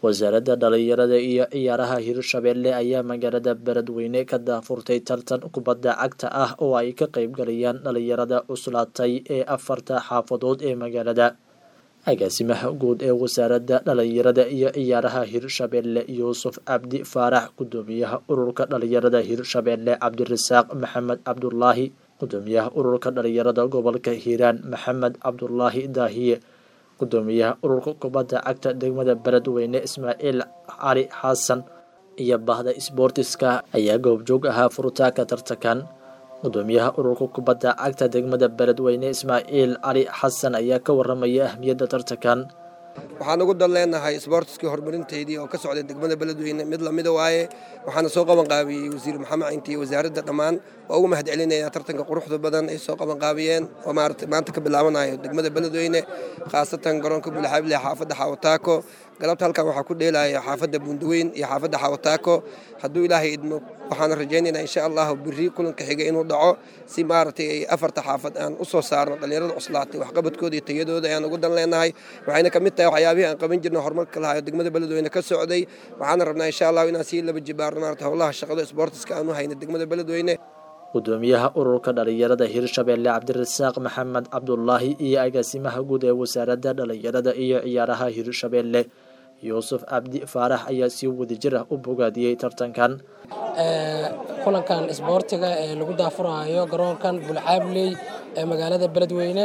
wasaaradda dhalinyarada iyo ciyaaraha hirshabelle ayaa magaalada beledweyne ka daafurtay tartan kubadda cagta ah oo ay ka qeybgalayaan dhalinyarada cuslaatay ee afarta xaafadood ee magaalada agaasimaha guud ee wasaaradda dhalinyarada iyo ciyaaraha hirshabelle yuusuf cabdi faarax gudoomiyaha ururka dhalinyarada hirshabelle cabdirasaaq maxamed cabdulaahi gudoomiyaha ururka dhalinyarada gobolka hiiraan maxamed cabdulaahi daahiye gudoomiyaha ururka kubadda cagta degmada beledweyne ismaaciil cali xasan iyo bahda sboortiska ayaa goobjoog ahaa furitaanka tartankan gudoomiyaha ururka kubadda cagta degmada beledweyne ismaaciil cali xasan ayaa ka waramaya ahmiyadda tartankan waxaan ugu dan leenahay isboortiskii horumarinteydii oo ka socday degmada beledweyne mid lamida waaye waxaana soo qabanqaabiyey wasiir maxamed cinti iyo wasaaradda dhammaan waa ugu mahad celinaya tartanka quruxda badan ay soo qabanqaabiyeen oo maanta ka bilaabanayo degmada beledweyne khaasatan garoonka bulxaable xaafadda xawataako galabta halkan waxaa ku dheelaya xaafadda buundaweyn iyo xaafadda xawataako hadduu ilaahay idmo waxaana rajaynaynaa insha allahu biri kulanka xiga inuu dhaco si maaragtay ay afarta xaafad aan u soo saarno dhallinyarada cuslaatay waxqabadkooda iyo tayadooda ayaan ugu dan leenahay waxayna ka mid tahay waxyaabihii aan qaban jirna horumarka lahayo degmada beledweyne ka socday waxaana rabnaa insha allahu inaan sii laba jibaarno maarata howlaha shaqada isboortiska aan u hayna degmada beledweyne gudoomiyaha ururka dhalinyarada hirshabelle cabdirasaaq maxamed cabdulaahi iyo agaasimaha guud ee wasaaradda dhalinyarada iyo ciyaaraha hirshabelle yuusuf cabdi faarax ayaa si wadajir ah u bogaadiyey tartankan kulankan isboortiga ee lagu daafurayo garoonkan bulcaabley ee magaalada beledweyne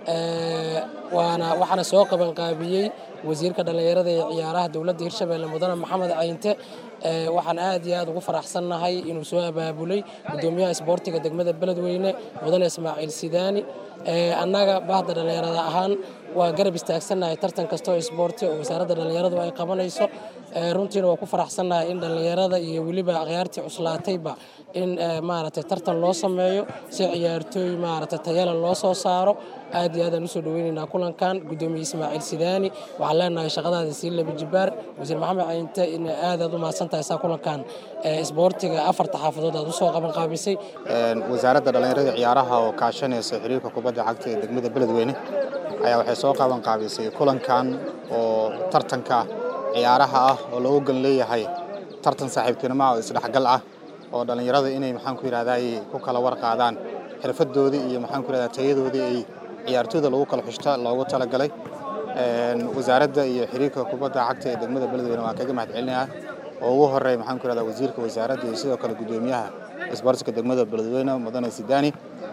waana waxaana soo qabanqaabiyey wasiirka dhallinyarada ee ciyaaraha dowladda hirshabelle mudane maxamed cayinte waxaan aad iyo aad ugu faraxsannahay inuu soo abaabulay gudoomiyaha isboortiga degmada beledweyne mudane ismaaciil sidaani annaga bahda dhallinyarada ahaan waa garab istaagsannahay tartan kasta oo isboorti oo wasaaradda dhallinyaradu ay qabanayso runtiina waa ku faraxsannahay in dhallinyarada iyo weliba akhyaartii cuslaatayba in maaragtay tartan loo sameeyo si ciyaartooy maaragtay tayala loo soo saaro aad iyo aadaan usoo dhaweynaynaa kulankan gudoomiye ismaaciil sidaani waxaan leenahay shaqadaada sii laba jibaar wasiir maxamed cayinte in aad aad u mahadsan tahay saa kulankan isboortiga afarta xaafadood aad usoo qabanqaabisay wasaaradda dhallinyarada ciyaaraha oo kaashanaysa xiriirka kubadda cagta ee degmada beledweyne ayaa waxay soo qabanqaabisay kulankan oo tartanka ciyaaraha ah oo loogu gan leeyahay tartan saaxiibtinimo ah oo isdhexgal ah oo dhallinyarada inay maxaanku yidhahday ku kala warqaadaan xirfadoodii iyo maxaanku yidhahdaa tayadoodii ay ciyaartooyda lagu kala xushta loogu talagalay wasaaradda iyo xiriirka kubadda cagta ee degmada beledweyne waan kaga mahad celinayaa oo ugu horeeya maxaanku yidhahdaa wasiirka wasaaradda iyo sidoo kale gudoomiyaha isboortiska degmada beledweyne mudane sidaani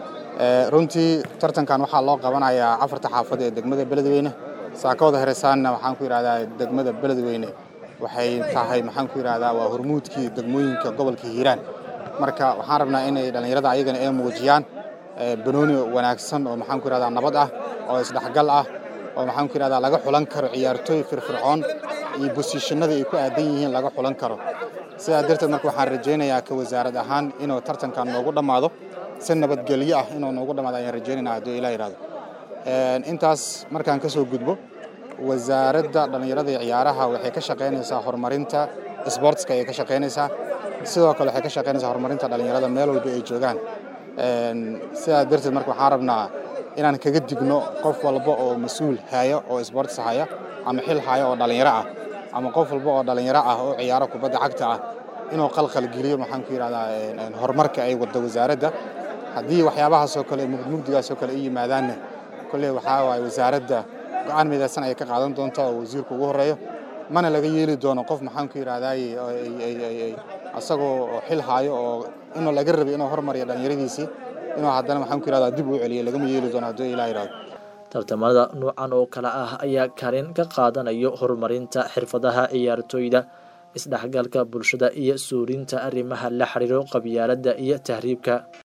runtii tartankan waxaa loo qabanayaa afarta xaafad ee degmada beledweyne saakooda heresaanna waxaan ku yidhahdaa degmada beledweyne waxay tahay maxaan ku yidhahdaa waa hormuudkii degmooyinka gobolka hiiraan marka waxaan rabnaa inay dhallinyarada ayagana ay muujiyaan banooni wanaagsan oo maxaan ku yidhahdaa nabad ah oo isdhexgal ah oo maxaan ku yidhahdaa laga xulan karo ciyaartooy firfircoon iyo bosiishanadii ay ku aadan yihiin laga xulan karo sidaa darteed marka waxaan rajaynayaa ka wasaarad ahaan inuu tartankan noogu dhammaado si nabadgelyo ah inuu noogu dhammaado ayaan rajaynayna hadduu ilaa yidhahdo intaas markaan ka soo gudbo wasaaradda dhallinyarada iyo ciyaaraha waxay ka shaqaynaysaa horumarinta isboortiska ayay ka shaqaynaysaa sidoo kale waxay ka shaqaynaysaa horumarinta dhallinyarada meel walba ay joogaan sidaa darteed marka waxaan rabnaa inaan kaga digno qof walba oo mas-uul haya oo isboortis haya ama xil haya oo dhallinyaro ah ama qof walba oo dhallinyaro ah oo ciyaaro kubadda cagta ah inuu qalqal geliyo maxaan ku yidhahdaa horumarka ay wadda wasaaradda haddii waxyaabahaasoo kale mugmugdigaasoo kale ay yimaadaanna kolley waxaa waaye wasaaradda go-aan midaysan ayay ka qaadan doontaa oo wasiirku ugu horreeyo mana laga yeeli doono qof maxaan ku yidhahdaay asagoo xil haayo oo inuu laga rabay inuu hormariyo dhallinyaradiisii inuu haddana maxaan ku yidhahdaa dib uu celiyo lagama yeeli doono hadduu ilaa yidhahdo tartamada noocan oo kale ah ayaa kaalin ka qaadanayo horumarinta xirfadaha ciyaartooyda isdhexgalka bulshada iyo suurinta arrimaha la xiriiro qabyaaladda iyo tahriibka